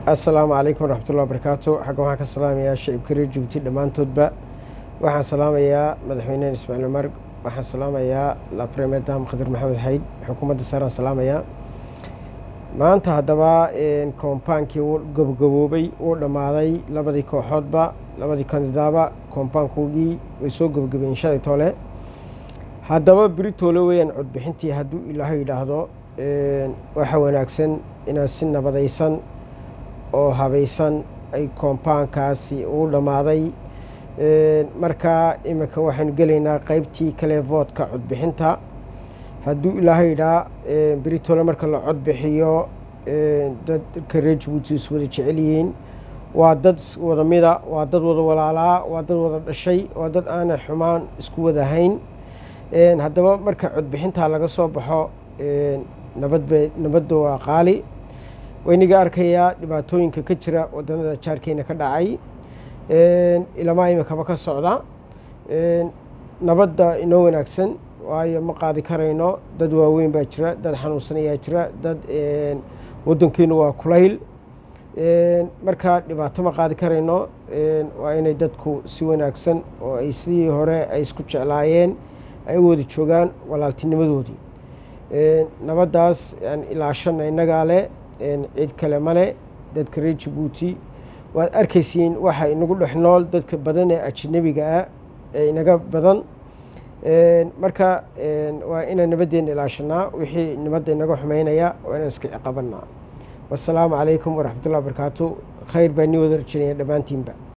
assalaamu calaykum waraxmatullahi wabarakaatu xagga waxaan ka salaamayaa shacibka reer jabuuti dhammaantoodba waxaan salaamayaa madaxweynehen ismaaciil umar waxaan salaamayaa lapremedam khadir maxamed xayd xukuumadda saaraan salaamayaa maanta haddaba koombaankii uu gabagaboobay uu dhammaaday labadii kooxoodba labadii kandidaaba koombaankoogii way soo gabagabeyen shalay toole haddaba beritoole weeyaan codbixintii hadduu ilaahay yidhaahdo waxaa wanaagsan inaad si nabadaysan oo habaysan ay koompaankaasi uu dhammaaday markaa iminka waxaynu gelaynaa qeybtii kale voodka codbixinta hadduu ilaahay yidhaa beritole marka la codbixiyo dadka reer jabuuti is wada jecel yihiin waa dad wada mida waa dad wada walaalaa waa dad wada dhashay waa dad aanay xumaan isku wadahayn haddaba marka codbixintaa laga soo baxo nabadbe nabadda waa qaali wayniga arkayaa dhibaatooyinka ka jira wadanada jaarkeena ka dhacay ilamaa imikaba ka socda nabadda inoo wanaagsan waayo ma qaadi karayno dad waaweyn baa jira dad xanuunsan ayaa jira dad wadankeenu waa kulayl marka dhibaato ma qaadi karayno waa inay dadku si wanaagsan oo ay sidii hore ay isku jeclaayeen ay u wada joogaan walaaltinimadoodii nabaddaas aan ilaashana innagaa leh cid kale male dadka reer jabuuti waad arkaysiin waxa inagu dhex nool dadka badan ee ajanabiga ah ee inaga badan marka waa inaan nabaddeena ilaashanaa wixii nabadda inaga xumeynaya waa inaan iska ciqabanaa wasalaamu calaykum waraxmatullahi wabarakaatu khayr baa nii wada rajinaya dhammaantiinba